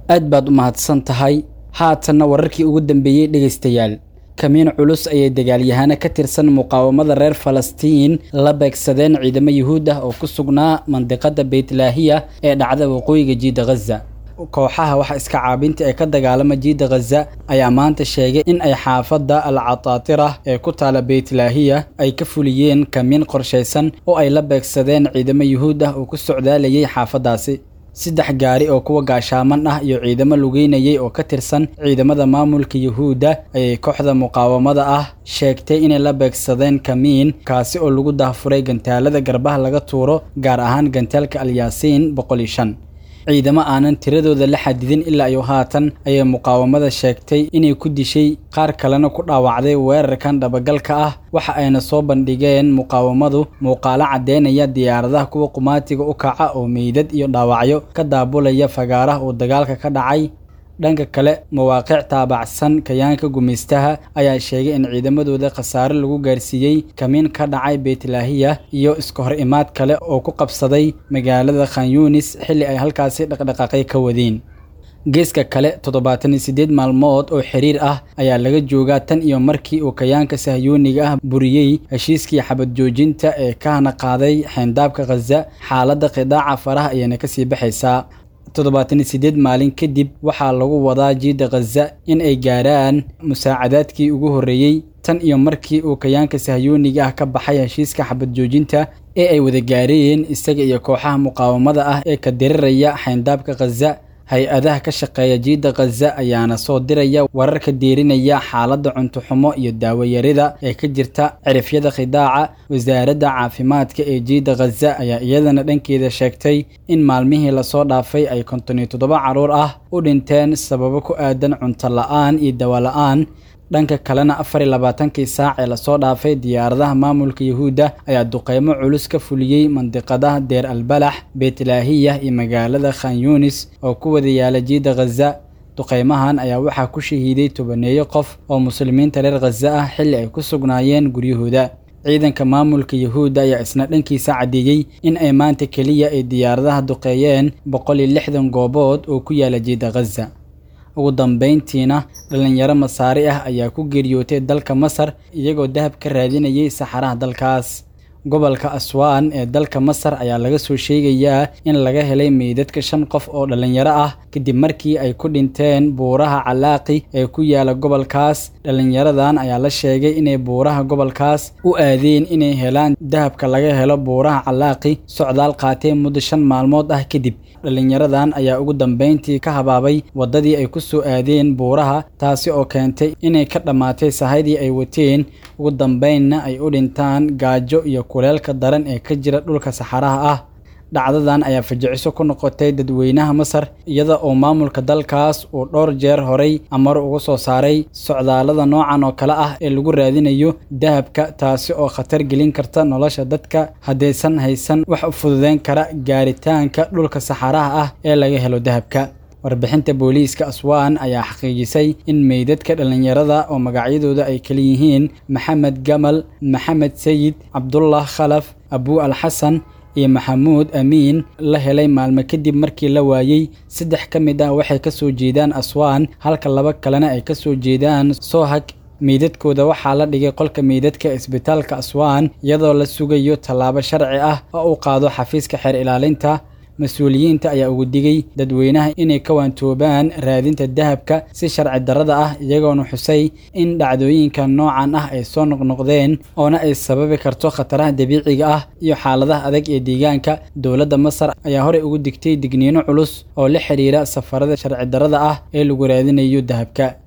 aad baad u mahadsan tahay haatanna wararkii ugu dambeeyey dhegaystayaal kamiin culus ayay dagaalyahano ka tirsan muqaawamada reer falastiin la beegsadeen ciidamo yuhuud ah oo ku sugnaa mandiqada beytlaahiya ee dhacda waqooyiga jiida ghaza kooxaha waxa iska caabinta ee ka dagaalama jiida ghaza ayaa maanta sheegay in ay xaafadda al cataatira ee ku taala beytlaahiya ay ka fuliyeen kamiin qorshaysan oo ay la beegsadeen ciidamo yuhuud ah oo ku socdaalayay xaafaddaasi saddex gaari oo kuwa gaashaaman ah iyo ciidamo lugeynayay oo ka tirsan ciidamada maamulka yuhuudda ayay kooxda muqaawamada ah sheegtay inay la beegsadeen kamiin kaasi oo lagu dahfuray gantaalada garbaha laga tuuro gaar ahaan gantaalka alyaasiin boqol iyo shan ciidamo aanan tiradooda la xadidin ilaa iyo haatan ayay muqaawamada sheegtay inay ku dishay qaar kalena ku dhaawacday weerarkan dhabagalka ah waxa ayna soo bandhigeen muqaawamadu muuqaalo caddeynaya diyaaradaha kuwa qumaatiga u kaca oo meydad iyo dhaawacyo ka daabulaya fagaaraha uu dagaalka ka dhacay dhanka kale mawaaqiic taabacsan kayaanka gumaystaha ayaa sheegay in ciidamadooda khasaare lagu gaarsiiyey kamiin ka dhacay beytlaahiya iyo iska hor imaad kale oo ku qabsaday magaalada khan yunis xilli ay halkaasi dhaqdhaqaaqay ka wadeen geeska kale toddobaatan iyo siddeed maalmood oo xiriir ah ayaa laga joogaa tan iyo markii uu kayaanka sahyuuniga ah buriyey heshiiskii xabad joojinta ee ka hana qaaday xeyndaabka khaza xaaladda qidaaca faraha ayayna kasii baxaysaa toddobaatan iyo siddeed maalin kadib waxaa lagu wadaa jiida khaza in ay gaaraan musaacadaadkii ugu horreeyey tan iyo markii uu kayaanka sahyuuniga ah ka baxay heshiiska xabad joojinta ee ay wada gaareen isaga iyo kooxaha muqaawamada ah ee ka diriraya xeyndaabka khaza hay-adaha ka shaqeeya jiida khaza ayaana soo diraya wararka deerinaya xaaladda cuntoxumo iyo daawayarida ee ka jirta cirifyada khidaaca wasaaradda caafimaadka ee jiida khaza ayaa iyadana dhankeeda sheegtay in maalmihii lasoo dhaafay ay konton iyo toddoba carruur ah u dhinteen sababo ku aadan cunto la-aan iyo dawa la-aan dhanka kalena afar iyo labaatankii saac ee lasoo dhaafay diyaaradaha maamulka yuhuudda ayaa duqeymo culus ka fuliyey mandiqadaha deer albalax beytlaahiya iyo magaalada khan yunis oo ku wada yaala jiida khaza duqeymahan ayaa waxaa ku shahiiday tobaneeyo qof oo muslimiinta reer khaza ah xilli ay ku sugnaayeen guryahooda ciidanka maamulka yuhuudda ayaa isna dhankiisa caddeeyey in ay maanta keliya ay diyaaradaha duqeeyeen boqol iyo lixdan goobood oo ku yaala jiida khaza ugu dambayntiina dhallinyaro masaari ah ayaa ku geeriyootay dalka masar iyagoo dahab ka raadinayay saxaraha dalkaas gobolka aswaan ee dalka masar ayaa laga soo sheegayaa in laga helay meydadka shan qof oo dhallinyaro ah kadib markii ay ku dhinteen buuraha calaaqi ee ku yaala gobolkaas dhallinyaradan ayaa la sheegay inay buuraha gobolkaas u aadeen inay helaan dahabka laga helo buuraha calaaqi socdaal qaateen muddo shan maalmood ah kadib dhallinyaradan ayaa ugu dambayntii ka habaabay waddadii ay ku soo aadeen buuraha taasi oo keentay inay ka dhammaatay sahaydii ay wateen ugu dambaynna ay u dhintaan gaajo iyo kuleelka daran ee ka jira dhulka saxaraha ah dhacdadan ayaa fajiciso ku noqotay dadweynaha masar iyada oo maamulka dalkaas uu dhowr jeer horay amar uga soo saaray socdaallada noocan oo kale ah ee lagu raadinayo dahabka taasi oo khatar gelin karta nolosha dadka haddaysan haysan wax u fududeyn kara gaaritaanka dhulka saxaraha ah ee laga helo dahabka warbixinta booliiska aswaan ayaa xaqiijisay in meydadka dhallinyarada oo magacyadooda ay kala yihiin maxamed gamal maxamed sayid cabdullah khalaf abuu alxasan iyo maxamuud amiin la helay maalmo kadib markii la waayey saddex ka mid ah waxay ka soo jeedaan aswaan halka laba kalena ay ka soo jeedaan soohag meydadkooda waxaa la dhigay qolka meydadka isbitaalka aswaan iyadoo la sugayo tallaabo sharci ah oo uu qaado xafiiska xeer ilaalinta mas-uuliyiinta ayaa ugu digay dadweynaha inay ka waantoobaan raadinta dahabka si sharci darrada ah iyagoona xusay in dhacdooyinka noocan ah ay soo noqnoqdeen oona ay sababi karto khataraha dabiiciga ah iyo xaaladaha adag ee deegaanka dowladda masar ayaa horey ugu digtay digniino culus oo la xiriira safarada sharci darrada ah ee lagu raadinayo dahabka